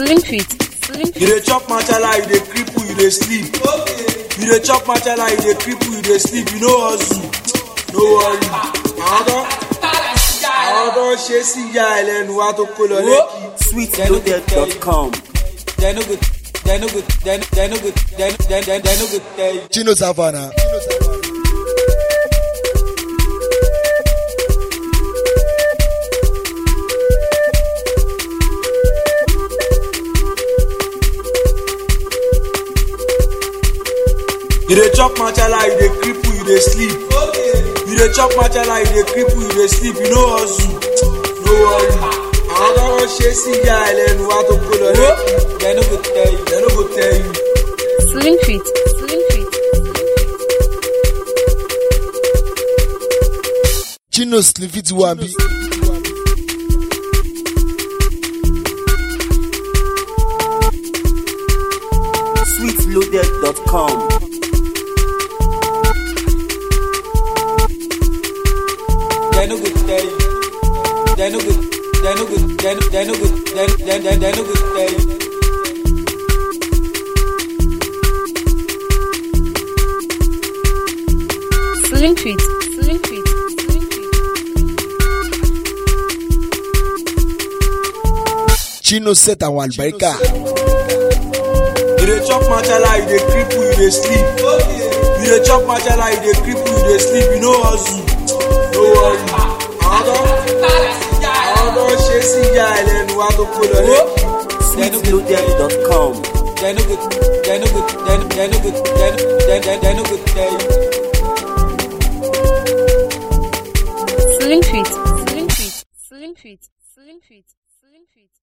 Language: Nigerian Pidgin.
Slim fit. Slim You dey chop machala, you dey cripple, you dey sleep. You dey chop machala, you dey cripple, you dey sleep. You no hustle, no worry. Àwọn tó àwọn tó ṣe sí ìyá ẹlẹ́nu wa tó kó lọ lẹ́kì. sweetloaded.com. They no go, they no go, they no they no go, they no they they they no go tell you. Chino Savannah. You dey chop machala, you dey cripple, you dey sleep. You dey chop machala, you dey cripple, you dey sleep. You no hustle, no worry. Àwọn tó wọ́n ṣe sí ìyá ẹlẹ́nu wa tó kó lọ lẹ́kì. They no go tell you, they no go tell you. Slim fit. Slim fit. Chino Slifit Wambi. sweetloaded.com. They no go tell you. They no go, they no go, they no they no go, they they they they no go tell you. Slim fit. Slim fit. Slim fit. Chino set àwọn àlùbáríkà. You dey chop machala, you dey cripple, you dey sleep. You dey chop machala, you dey cripple, you dey sleep. You no hustle, no worry. Àwọn tó àwọn tó ṣe sí ìyá ẹlẹ́nu wa tó kó lọ lẹ́kì. sweetloaded.com. They no go, they no go, they no they no go, they no they they they no go tell you. Slim fit. Slim fit. Slim fit. Slim fit.